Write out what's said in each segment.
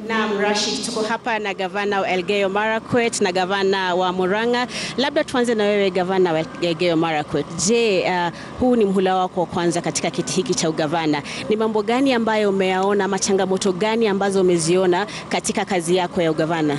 Naam, Rashid, tuko hapa na gavana wa Elgeyo Marakwet na gavana wa Murang'a. Labda tuanze na wewe gavana wa Elgeyo Marakwet. Je, uh, huu ni mhula wako wa kwanza katika kiti hiki cha ugavana. Ni mambo gani ambayo umeyaona ama changamoto gani ambazo umeziona katika kazi yako ya ugavana?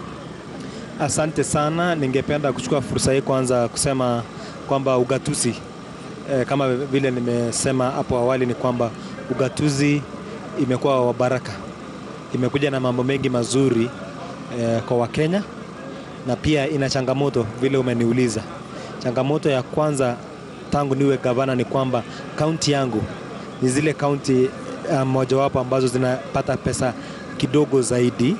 Asante sana. Ningependa kuchukua fursa hii kwanza kusema kwamba ugatuzi eh, kama vile nimesema hapo awali ni kwamba ugatuzi imekuwa wa baraka, imekuja na mambo mengi mazuri eh, kwa Wakenya na pia ina changamoto vile umeniuliza. Changamoto ya kwanza tangu niwe gavana ni kwamba kaunti yangu ni zile kaunti uh, mojawapo ambazo zinapata pesa kidogo zaidi,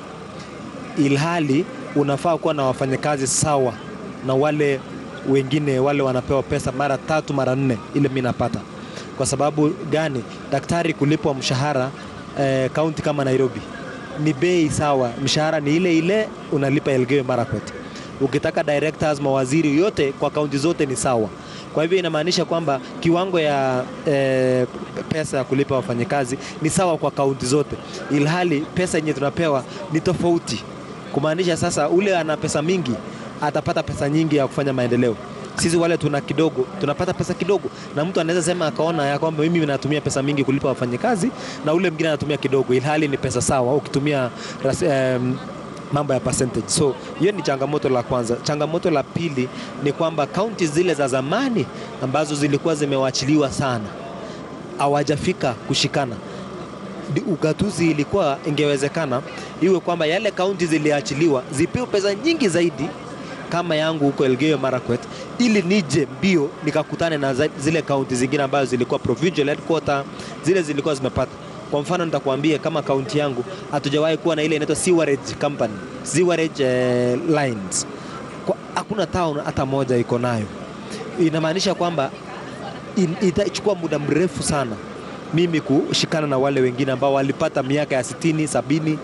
ilhali unafaa kuwa na wafanyakazi sawa na wale wengine wale wanapewa pesa mara tatu mara nne ile mimi napata. Kwa sababu gani? Daktari kulipwa mshahara kaunti eh, kama Nairobi ni bei sawa, mshahara ni ile ile unalipa Elgeyo Marakwet. Ukitaka directors, mawaziri yote kwa kaunti zote ni sawa. Kwa hivyo inamaanisha kwamba kiwango ya eh, pesa ya kulipa wafanyakazi ni sawa kwa kaunti zote, ilhali pesa yenye tunapewa ni tofauti, kumaanisha sasa ule ana pesa mingi atapata pesa nyingi ya kufanya maendeleo. Sisi wale tuna kidogo, tunapata pesa kidogo, na mtu anaweza sema akaona ya kwamba mimi natumia pesa mingi kulipa wafanyakazi na ule mwingine anatumia kidogo, ilhali ni pesa sawa ukitumia um, mambo ya percentage. So hiyo ni changamoto la kwanza. Changamoto la pili ni kwamba kaunti zile za zamani ambazo zilikuwa zimewachiliwa sana hawajafika kushikana. Ugatuzi ilikuwa ingewezekana iwe kwamba yale kaunti ziliachiliwa zipewe pesa nyingi zaidi kama yangu huko Elgeyo Marakwet, ili nije mbio nikakutane na zile kaunti zingine ambazo zilikuwa provincial headquarter, zile zilikuwa zimepata kwa mfano nitakwambia kama kaunti yangu hatujawahi kuwa na ile inaitwa sewerage company, sewerage eh, lines. Hakuna town hata moja iko nayo. Inamaanisha kwamba in, itachukua muda mrefu sana mimi kushikana na wale wengine ambao walipata miaka ya 60, 70,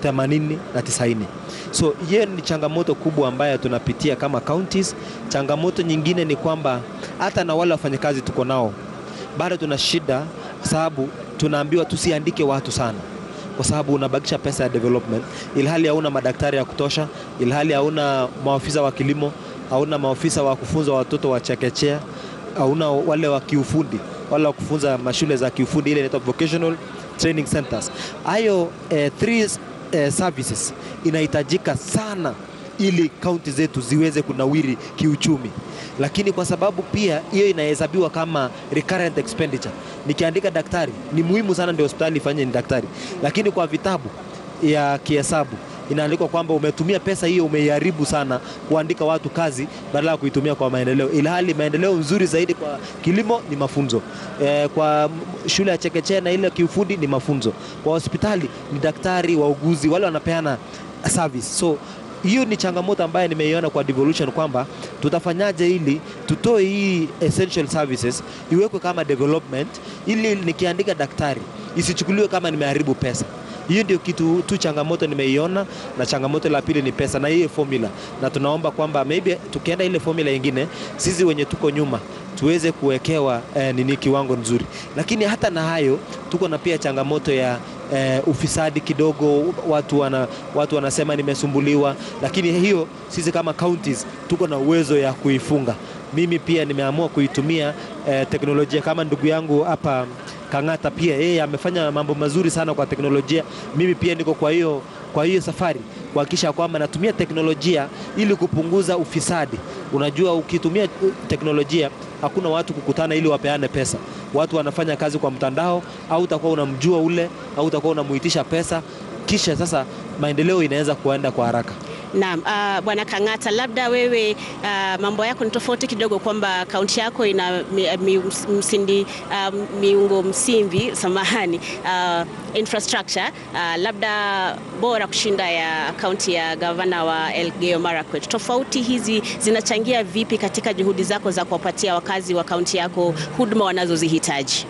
80 na 90. So hiyo ni changamoto kubwa ambayo tunapitia kama counties. Changamoto nyingine ni kwamba hata na wale wafanyakazi tuko nao bado tuna shida, sababu tunaambiwa tusiandike watu sana kwa sababu unabakisha pesa ya development, ilhali hauna madaktari ya kutosha, ilhali hauna maafisa wa kilimo, hauna maafisa wa kufunza watoto wa chekechea, hauna wale wa kiufundi, wale wa kufunza mashule za kiufundi, ile inaitwa vocational training centers. Hayo eh, three eh, services inahitajika sana ili kaunti zetu ziweze kunawiri kiuchumi, lakini kwa sababu pia hiyo inahesabiwa kama recurrent expenditure. Nikiandika daktari ni muhimu sana, ndio hospitali ifanye ni daktari, lakini kwa vitabu ya kihesabu inaandikwa kwamba umetumia pesa hiyo, umeiharibu sana kuandika watu kazi badala ya kuitumia kwa maendeleo, ilhali maendeleo nzuri zaidi kwa kilimo ni mafunzo e, kwa shule ya chekechea na ile kiufundi ni mafunzo, kwa hospitali ni daktari, wauguzi, wale wanapeana service so hiyo ni changamoto ambayo nimeiona kwa devolution kwamba tutafanyaje ili tutoe hii essential services iwekwe kama development, ili nikiandika daktari isichukuliwe kama nimeharibu pesa. Hiyo ndio kitu tu changamoto nimeiona, na changamoto la pili ni pesa na hiyo formula, na tunaomba kwamba maybe tukienda ile formula nyingine, sisi wenye tuko nyuma tuweze kuwekewa eh, nini kiwango nzuri, lakini hata na hayo tuko na pia changamoto ya eh, ufisadi kidogo. Watu, wana, watu wanasema nimesumbuliwa, lakini hiyo sisi kama counties tuko na uwezo ya kuifunga. Mimi pia nimeamua kuitumia eh, teknolojia kama ndugu yangu hapa Kang'ata pia yeye amefanya mambo mazuri sana kwa teknolojia. Mimi pia niko kwa hiyo kwa hiyo safari kuhakikisha kwamba natumia teknolojia ili kupunguza ufisadi. Unajua, ukitumia teknolojia hakuna watu kukutana ili wapeane pesa. Watu wanafanya kazi kwa mtandao, au utakuwa unamjua ule au utakuwa unamuitisha pesa, kisha sasa maendeleo inaweza kuenda kwa haraka. Naam, uh, Bwana Kang'ata, labda wewe uh, mambo yako ni tofauti kidogo kwamba kaunti yako ina mi, mi, msindi, uh, miungo msingi samahani, uh, infrastructure uh, labda bora kushinda ya kaunti ya gavana wa Elgeyo Marakwet. Tofauti hizi zinachangia vipi katika juhudi zako za kuwapatia wakazi wa kaunti yako huduma wanazozihitaji?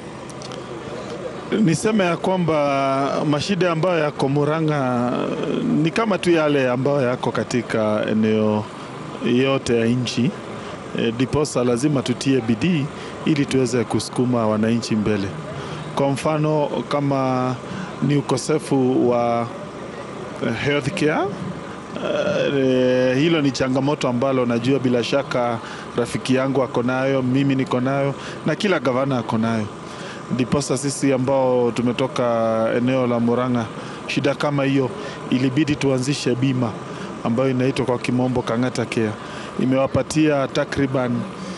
Niseme ya kwamba mashida ambayo yako Murang'a ni kama tu yale ambayo yako katika eneo yote ya nchi, ndiposa e, lazima tutie bidii ili tuweze kusukuma wananchi mbele. Kwa mfano kama ni ukosefu wa healthcare. Uh, hilo ni changamoto ambalo najua bila shaka rafiki yangu ako nayo, mimi niko nayo na kila gavana ako nayo. Ndiposa sisi ambao tumetoka eneo la Murang'a, shida kama hiyo ilibidi tuanzishe bima ambayo inaitwa kwa kimombo Kang'ata Care. Imewapatia takriban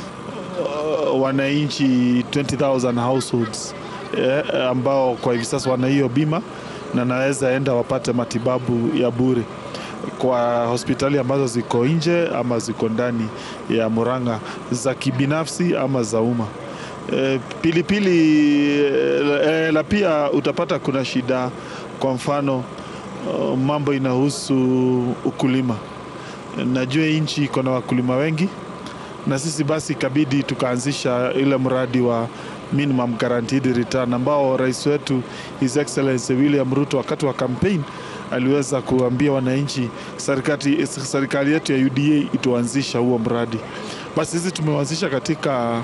uh, wananchi 20,000 households eh, ambao kwa hivi sasa wana hiyo bima na naweza enda wapate matibabu ya bure kwa hospitali ambazo ziko nje ama ziko ndani ya Murang'a za kibinafsi ama za umma. E, pilipili e, la pia utapata kuna shida, kwa mfano uh, mambo inahusu ukulima. Najua nchi iko na wakulima wengi, na sisi basi ikabidi tukaanzisha ile mradi wa minimum guaranteed return ambao rais wetu His Excellency William Ruto wakati wa campaign aliweza kuambia wananchi serikali, serikali yetu ya UDA ituanzisha huo mradi. Basi sisi tumewanzisha katika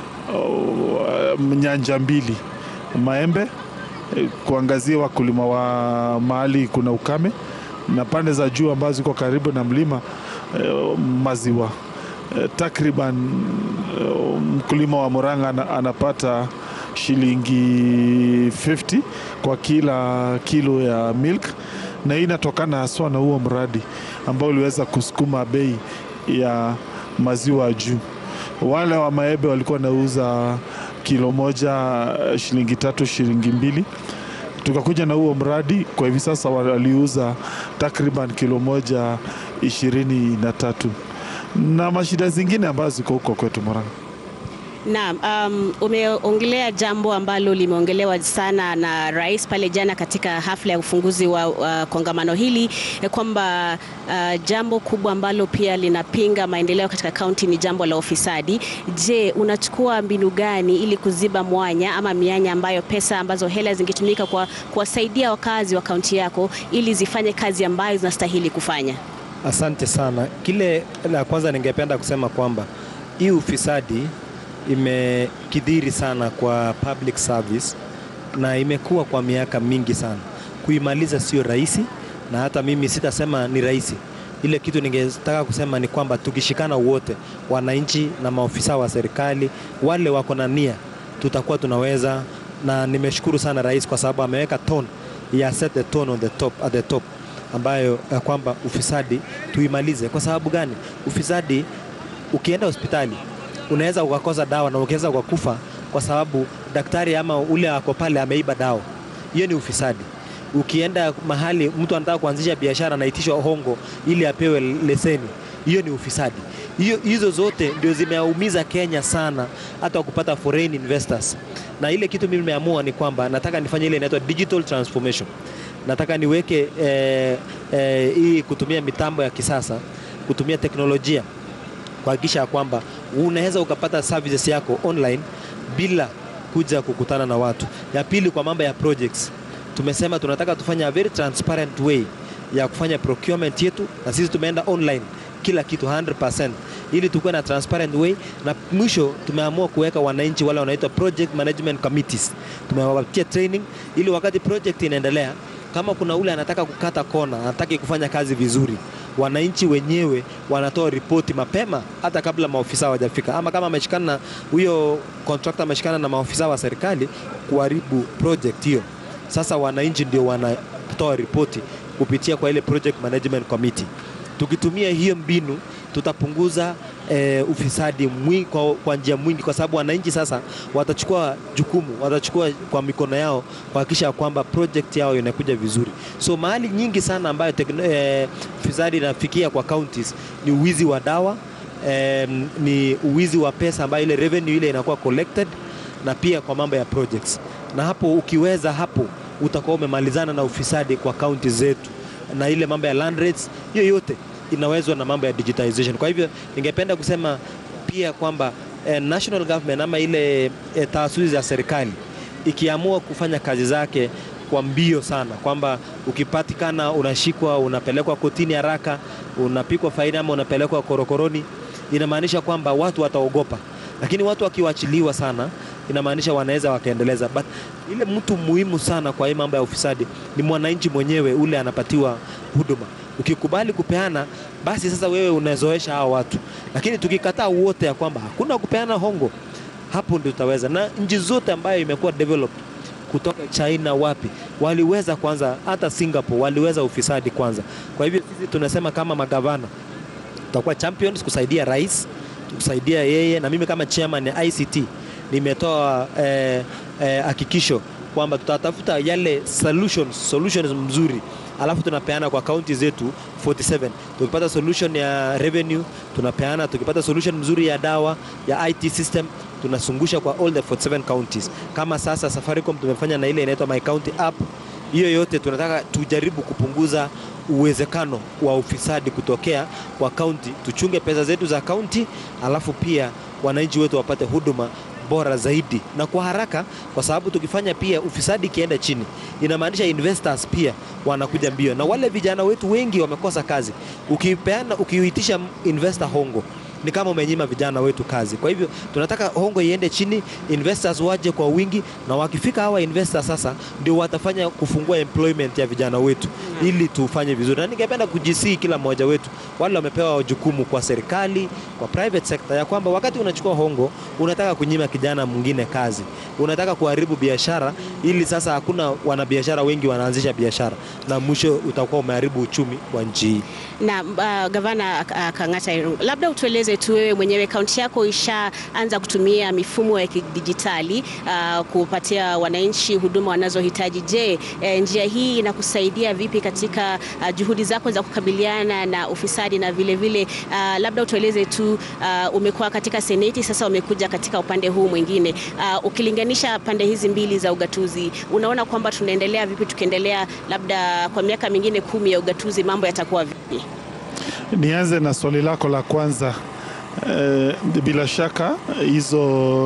uh, nyanja mbili, Maembe eh, kuangazia wakulima wa mahali kuna ukame na pande za juu ambazo ziko karibu na mlima eh, maziwa eh, takriban eh, mkulima wa Murang'a ana- anapata shilingi 50 kwa kila kilo ya milk, na hii inatokana haswa na huo mradi ambao uliweza kusukuma bei ya maziwa juu. Wale wa maembe walikuwa wanauza kilo moja eh, shilingi tatu, shilingi mbili tukakuja na huo mradi kwa hivi sasa waliuza takriban kilo moja ishirini na tatu na mashida zingine ambazo ziko huko kwetu Murang'a. Naam, um, umeongelea jambo ambalo limeongelewa sana na rais pale jana katika hafla ya ufunguzi wa uh, kongamano hili eh, kwamba uh, jambo kubwa ambalo pia linapinga maendeleo katika kaunti ni jambo la ufisadi. Je, unachukua mbinu gani ili kuziba mwanya ama mianya ambayo pesa ambazo hela zingetumika kwa kuwasaidia wakazi wa kaunti yako ili zifanye kazi ambayo zinastahili kufanya? Asante sana. Kile la kwanza ningependa kusema kwamba hii ufisadi imekidhiri sana kwa public service na imekuwa kwa miaka mingi sana. Kuimaliza sio rahisi, na hata mimi sitasema ni rahisi. Ile kitu ningetaka kusema ni kwamba tukishikana wote, wananchi na maofisa wa serikali, wale wako na nia, tutakuwa tunaweza, na nimeshukuru sana rais kwa sababu ameweka tone ya set the tone on the top, at the top ambayo ya kwamba ufisadi tuimalize. Kwa sababu gani? Ufisadi, ukienda hospitali unaweza ukakosa dawa na ukiweza ukakufa kwa sababu daktari ama ule ako pale ameiba dawa. Hiyo ni ufisadi. Ukienda mahali mtu anataka kuanzisha biashara anaitishwa hongo ili apewe leseni, hiyo ni ufisadi. Hiyo, hizo zote ndio zimeumiza Kenya sana, hata kupata foreign investors. Na ile kitu mimi nimeamua ni kwamba nataka nifanye ile inaitwa digital transformation nataka niweke eh, eh, hii kutumia mitambo ya kisasa, kutumia teknolojia kuhakikisha ya kwamba unaweza ukapata services yako online bila kuja kukutana na watu. Ya pili, kwa mambo ya projects, tumesema tunataka tufanye a very transparent way ya kufanya procurement yetu, na sisi tumeenda online kila kitu 100% ili tukuwe na transparent way, na mwisho tumeamua kuweka wananchi wale wanaitwa project management committees, tumewapatia training ili wakati project inaendelea kama kuna ule anataka kukata kona, anataka kufanya kazi vizuri, wananchi wenyewe wanatoa ripoti mapema, hata kabla maofisa hawajafika, ama kama ameshikana na huyo contractor ameshikana na maofisa wa serikali kuharibu project hiyo, sasa wananchi ndio wanatoa ripoti kupitia kwa ile project management committee. Tukitumia hiyo mbinu tutapunguza eh, ufisadi mwingi, kwa, kwa njia mwingi, kwa sababu wananchi sasa watachukua jukumu, watachukua kwa mikono yao kuhakikisha kwamba project yao inakuja vizuri. So mahali nyingi sana ambayo tekno, eh, ufisadi inafikia kwa counties ni uwizi wa dawa eh, ni uwizi wa pesa ambayo ile revenue ile inakuwa collected, na pia kwa mambo ya projects, na hapo ukiweza hapo utakuwa umemalizana na ufisadi kwa kaunti zetu, na ile mambo ya land rates, hiyo yote inawezwa na mambo ya digitization. Kwa hivyo ningependa kusema pia kwamba eh, national government ama ile eh, taasisi za serikali ikiamua kufanya kazi zake kwa mbio sana, kwamba ukipatikana unashikwa, unapelekwa kotini haraka, unapikwa faini ama unapelekwa korokoroni, inamaanisha kwamba watu wataogopa. Lakini watu wakiwachiliwa sana inamaanisha wanaweza wakaendeleza, but ile mtu muhimu sana kwa hii mambo ya ufisadi ni mwananchi mwenyewe ule anapatiwa huduma. Ukikubali kupeana, basi sasa wewe unazoesha hao watu, lakini tukikataa wote ya kwamba hakuna kupeana hongo, hapo ndio tutaweza. Na nchi zote ambayo imekuwa developed kutoka China wapi waliweza kwanza, hata Singapore waliweza ufisadi kwanza. Kwa hivyo sisi tunasema kama magavana tutakuwa champions kusaidia rais, kusaidia yeye, na mimi kama chairman ya ICT nimetoa eh, eh, hakikisho kwamba tutatafuta yale solutions, solutions mzuri alafu tunapeana kwa kaunti zetu 47. Tukipata solution ya revenue tunapeana, tukipata solution mzuri ya dawa ya IT system tunasungusha kwa all the 47 counties. Kama sasa Safaricom tumefanya na ile inaitwa My County app, hiyo yote tunataka tujaribu kupunguza uwezekano wa ufisadi kutokea kwa kaunti, tuchunge pesa zetu za kaunti, alafu pia wananchi wetu wapate huduma bora zaidi na kwa haraka, kwa sababu tukifanya pia ufisadi ikienda chini, inamaanisha investors pia wanakuja mbio, na wale vijana wetu wengi wamekosa kazi. Ukipeana, ukiitisha investor hongo ni kama umenyima vijana wetu kazi. Kwa hivyo tunataka hongo iende chini, investors waje kwa wingi, na wakifika hawa investors sasa ndio watafanya kufungua employment ya vijana wetu ili tufanye vizuri, na ningependa kujisii kila mmoja wetu, wale wamepewa jukumu kwa serikali, kwa private sector, ya kwamba wakati unachukua hongo unataka kunyima kijana mwingine kazi, unataka kuharibu biashara, ili sasa hakuna wanabiashara wengi wanaanzisha biashara, na mwisho utakuwa umeharibu uchumi wa nchi hii. Na uh, gavana uh, Kang'ata Irungu, labda utueleze tu wewe mwenyewe, kaunti yako ishaanza kutumia mifumo ya kidijitali uh, kupatia wananchi huduma wanazohitaji. Je, eh, njia hii inakusaidia vipi katika uh, juhudi zako za kukabiliana na ufisadi na vile vile uh, labda utueleze tu uh, umekuwa katika seneti, sasa umekuja katika upande huu mwingine uh, ukilinganisha pande hizi mbili za ugatuzi, unaona kwamba tunaendelea vipi? Tukiendelea labda kwa miaka mingine kumi ya ugatuzi, mambo yatakuwa vipi? Nianze na swali lako la kwanza. Eh, bila shaka hizo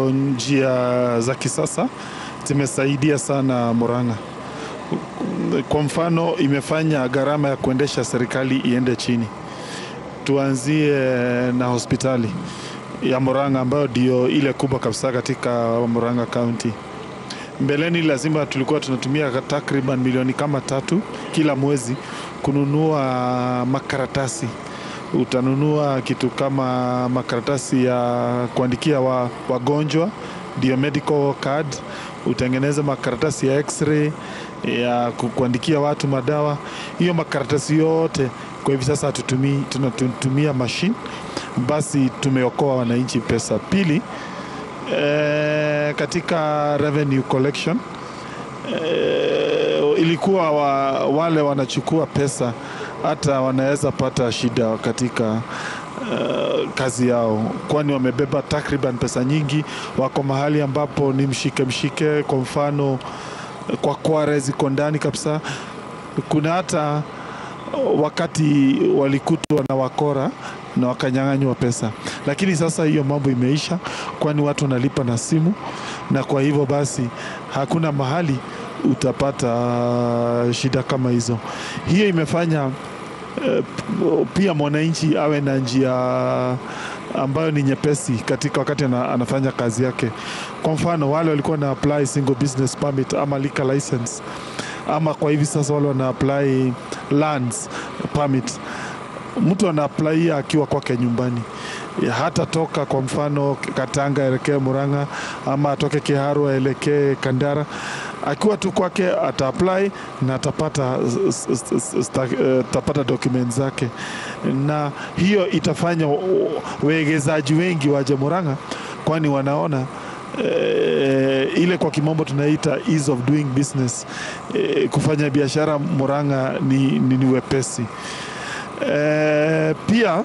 njia za kisasa zimesaidia sana Murang'a. Kwa mfano, imefanya gharama ya kuendesha serikali iende chini. Tuanzie na hospitali ya Murang'a ambayo ndio ile kubwa kabisa katika Murang'a County. Mbeleni lazima tulikuwa tunatumia takriban milioni kama tatu kila mwezi kununua makaratasi utanunua kitu kama makaratasi ya kuandikia wa, wagonjwa ndio medical card, utengeneze makaratasi ya x-ray ya ku- kuandikia watu madawa. Hiyo makaratasi yote kwa hivi sasa hatutumii, tunatumia machine, basi tumeokoa wananchi pesa. Pili, eh, katika revenue collection eh, ilikuwa wa, wale wanachukua pesa hata wanaweza pata shida katika uh, kazi yao, kwani wamebeba takriban pesa nyingi. Wako mahali ambapo ni mshike mshike, kwa mfano kwa kware ziko ndani kabisa. Kuna hata wakati walikutwa na wakora na wakanyang'anywa pesa, lakini sasa hiyo mambo imeisha, kwani watu wanalipa na simu, na kwa hivyo basi hakuna mahali utapata shida kama hizo. Hiyo imefanya eh, pia mwananchi awe na njia ambayo ni nyepesi katika wakati ana, anafanya kazi yake. Kwa mfano wale walikuwa na apply single business permit ama liquor license ama kwa hivi sasa wale wana apply lands permit, mtu ana apply akiwa kwake nyumbani hata toka kwa mfano Katanga aelekee Murang'a ama atoke Kiharu aelekee Kandara, akiwa tu kwake ata apply na atapata, s- s- s- sta- eh, atapata document zake, na hiyo itafanya u- wegezaji wengi waje Murang'a, kwani wanaona eh, ile kwa kimombo tunaita ease of doing business eh, kufanya biashara Murang'a ni, ni, ni wepesi eh, pia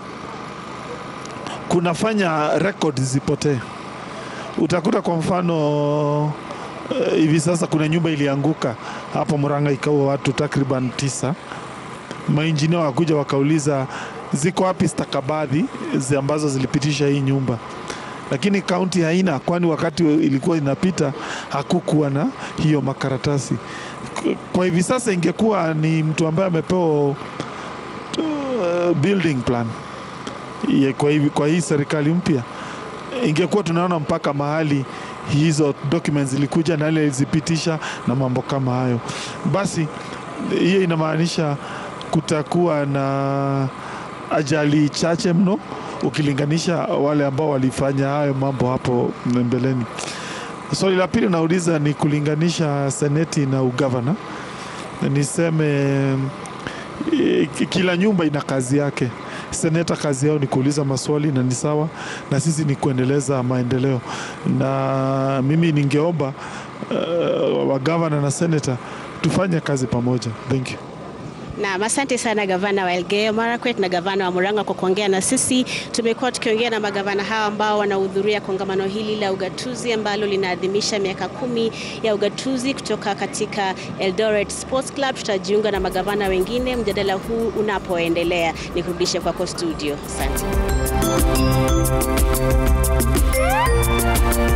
kunafanya record zipotee. Utakuta kwa mfano eh, hivi sasa kuna nyumba ilianguka hapo Murang'a ikaua watu takriban tisa. Mainjinia wakuja wakauliza ziko wapi stakabadhi zi ambazo zilipitisha hii nyumba, lakini kaunti haina, kwani wakati ilikuwa inapita hakukuwa na hiyo makaratasi. Kwa hivi sasa ingekuwa ni mtu ambaye amepewa uh, building plan Ye, kwa, hivi, kwa hii serikali mpya ingekuwa tunaona mpaka mahali hizo documents zilikuja na ile ilizipitisha na mambo kama hayo. Basi hiyo inamaanisha kutakuwa na ajali chache mno ukilinganisha wale ambao walifanya hayo mambo hapo mbeleni. Swali la pili nauliza ni kulinganisha seneti na ugavana. Niseme eh, kila nyumba ina kazi yake. Seneta kazi yao ni kuuliza maswali na ni sawa, na sisi ni kuendeleza maendeleo, na mimi ningeomba uh, wagavana na seneta tufanye kazi pamoja. Thank you. Naam, asante sana gavana wa Elgeyo Marakwet na gavana wa Murang'a kwa kuongea na sisi. Tumekuwa tukiongea na magavana hawa ambao wanahudhuria kongamano hili la ugatuzi ambalo linaadhimisha miaka kumi ya ugatuzi kutoka katika Eldoret Sports Club. Tutajiunga na magavana wengine mjadala huu unapoendelea. Nikurudishe kwako studio. Asante.